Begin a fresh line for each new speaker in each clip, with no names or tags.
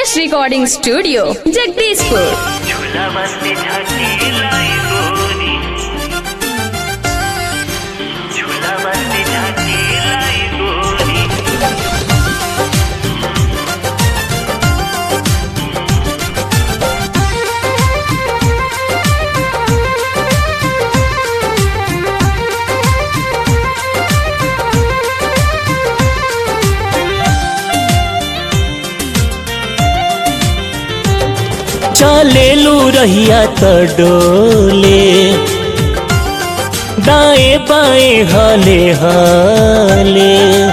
S recording studio Jagdishpur
झूला बस्ती झांकी लाई गोरी झूला बस्ती झांकी लाई गोरी
चलेलू रहिया त डोले दाएं बाएं हले हले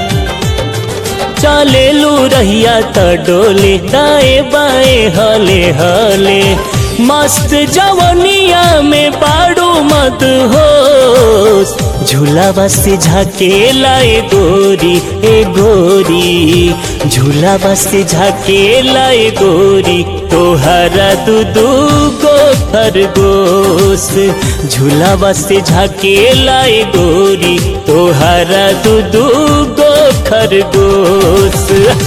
चलेलू रहिया त डोले दाएं बाएं हले हले मस्त जवनिया में बाड़ू मत हो झूला से झाके लाए गोरी ए गोरी झूला से झाके लाए गोरी तोहरा दू दू गो खरगोश झूला से झाके लाए गोरी तोहरा दू दू गो खरगोश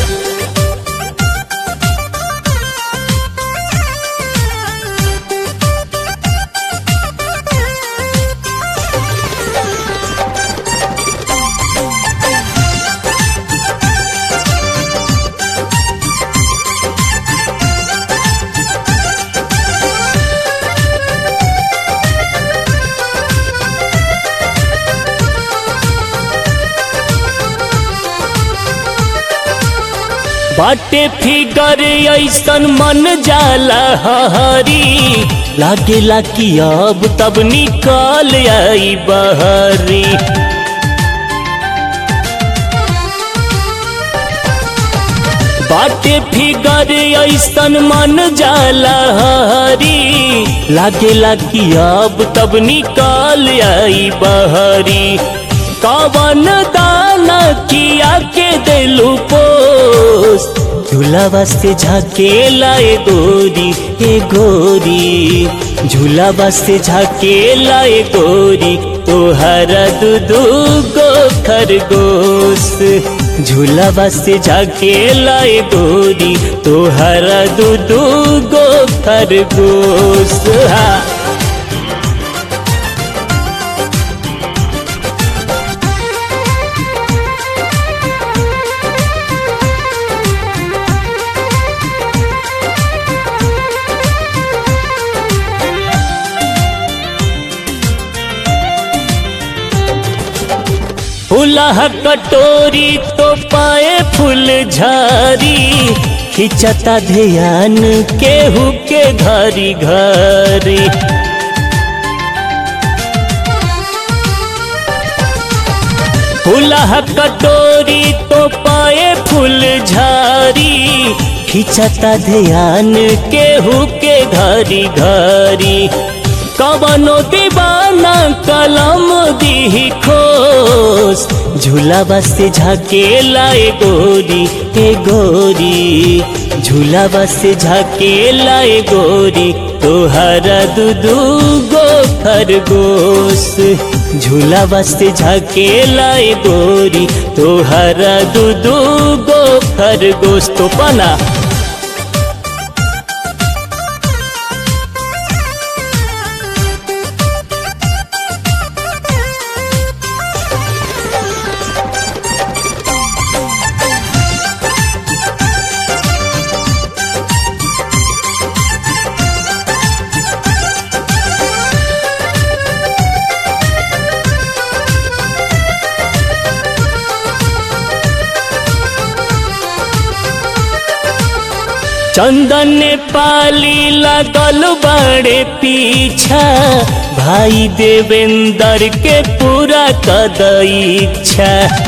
बाटे फिगर ऐसन मन जाला हरी लागेला कि अब तब निकल आई बहरी बाटे फिगर ऐसन मन जाला हरी लागेला कि अब तब निकल आई बहरी कवन दाना किया के दिलू पोस झूला से झाके लाए गोरी ए गोरी झूला से झाके लाए गोरी तोहरा दू दू गो खरगोश झूला से झाके लाए गोरी तोहरा दू दू गो खरगोश हा फुलह कटोरी तो पाए फूल झारी खिंचता ध्यान केहू के घरी घरी फुलह कटोरी तो पाए फूल झारी खिंचता ध्यान केहू के घरी घरी कवनो दीवाना कलम दी खोस झूला से झाके लाए गोरी ए गोरी झूला से झाके लाए गोरी तोहरा दू दू गो खरगोश झूला से झाके लाए गोरी तोहरा दू दू गो खरगोश तो पना चंदन ने पाली लगल बड़े पीछा भाई देवेंद्र के पूरा कद इच्छा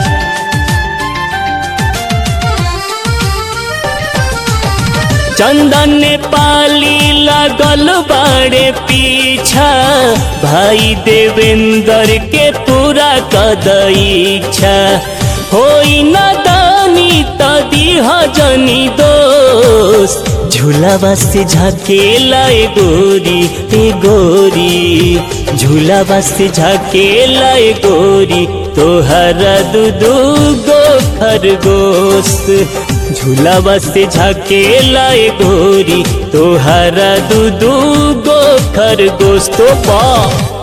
चंदन ने पाली लगल बड़े पीछा भाई देवेंद्र के पूरा कद इच्छा होई न दानी तदी हजनी दोस्त झूला से झाके लाए गोरी ए गोरी झूला से झाके लाए गोरी तोहरा दू दू गो खरगोश झूलावा से झकेला ए गोरी तोहरा दू दू गो खरगोश तो पा